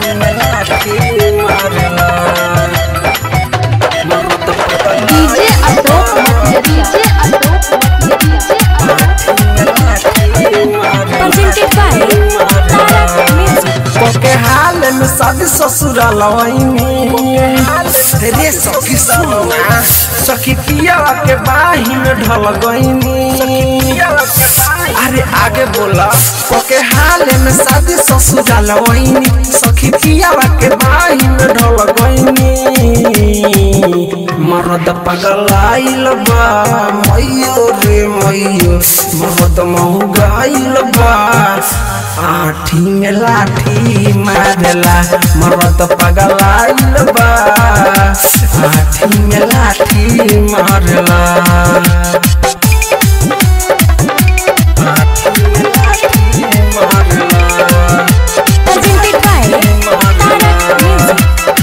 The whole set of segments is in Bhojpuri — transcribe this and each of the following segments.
में लाठी मारला मरद पगला DJ Ashok DJ Ashok presented by Tarak Music. कोके हाल में शादी ससुराल रे सखी सुना सखी पियावा के बाही में ढल गईनी अरे आगे बोला कोके हाल में शादी ससुराल सखी पियावा के बाही में ढल गईनी मरद पगलाइल बा मैयो रे मैयो मरद महगाइल बा आठी में लाठी मारला मरद पगलाइल बा आठी में लाठी मारला आठी में लाठी मारला Presented by Tarak Music.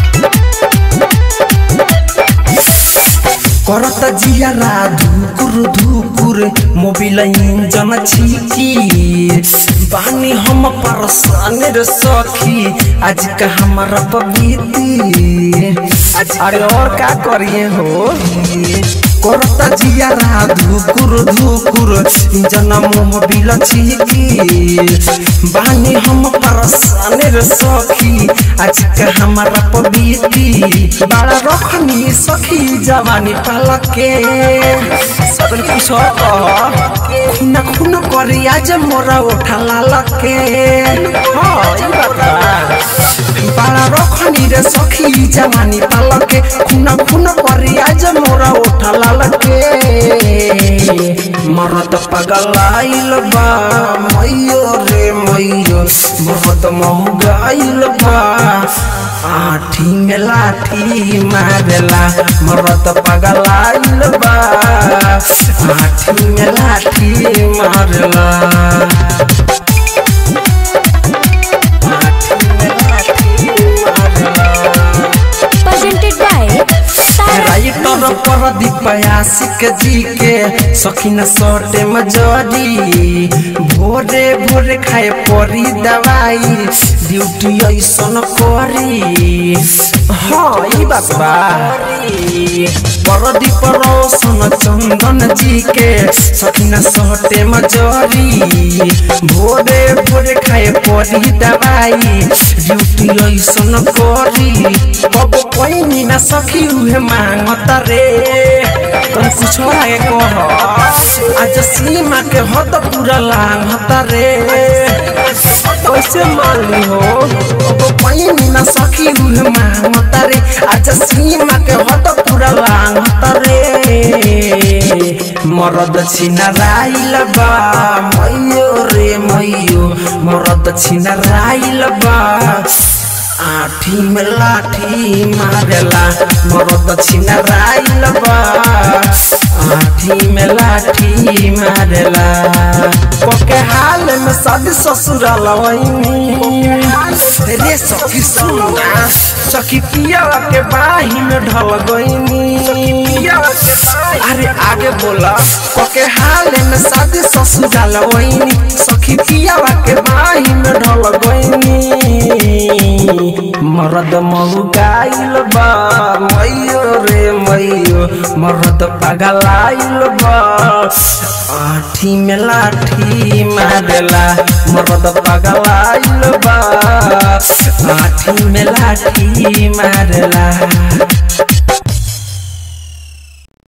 करत जियारा धुकुर धुकुर मोबिल इंजन छिकी बानी हम परसान रे सखी आज का हमारा पबीती अरे और का करिए हो करत जियारा धुकुर धुकुर इंजन मोबिल छिकी बानी हम परसान रे सखी आज का हमारा पबीती बड़ा रखनी सखी जवानी पालके सबन कुछ खुना खुन करी आज मोरा उठा लालके हाँ ई बात बा। बड़ा रखनी रे सखी जवानी पालके खुना खुन करी आज मोरा उठा लालके मरद पगलाइल बा मैयो रे मैयो मरद महगाइल बा आठी में लाठी मारला मरद पगलाइल बा आठी में लाठी मारला आठी में लाठी मारला Presented by Tarak राइटर पर दीपयासिक जी के सखीन सटे मजरी भोरे भोरे खाए परी दवाई ड्यूटी ऐसन करी हाँ ई बात बा परदीप रोशन चंदन जी के सखीन सटे मजरी भोरे भोरे खाए परी दवाई ड्यूटी ऐसन करी कब कोई ना सखी उहे मांगता रे तुम कुछ आगे कह आज सीमा के हो तो पूरा लांघता रे कैसे माली हो कब कोई ना सखी उहे मांगता रे आज सीमा के हो तो पूरा लांघता रे मरद छिना राइल बा मैयो रे मैयो मरद छिना राइल बा आठी में लाठी मारला मरद छिना राइल बा आठी में लाठी मारला कोके हाल में शादी ससुराल रे सखी सुना सखी पिया के बाही में ढल गईनी अरे आगे बोला कोके हाल में शादी ससुराल सखी पिया के बाही में ढल गईनी मरद महु गाइल बा मैयो रे मैयो मरद पगलाइल बा आठी में लाठी मारला मरद पगलाइल बा आठी में लाठी मारला